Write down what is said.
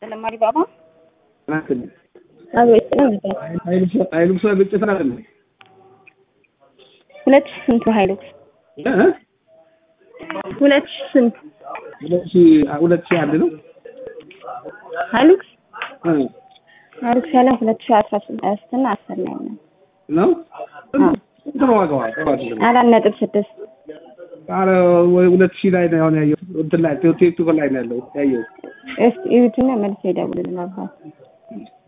ተለማሪ ባባ ናትን አቤት ነው እንዴ? ሀይሉክስ ግጭት አይደለም ሁለት ሺህ ስንት ነው ሀይሉክስ? እ? ሁለት ሺህ ስንት ሁለት ሺህ ሁለት ሺህ አንድ ነው ሀይሉክስ? እ ሀይሉክስ ያለ ሁለት ሺህ አስራ ስድስት እና አስር ላይ ነው ነው አዎ። ስንት ነው ዋጋዋ? ጥራት ነው። አራት ነጥብ ስድስት ኧረ ወይ ሁለት ሺህ ላይ ነው አሁን ያየሁት እንትን ላይ ቲክቶክ ላይ ነው ያለው ያየሁት እስኪ እዩትና መልስ ይደውልልን አባት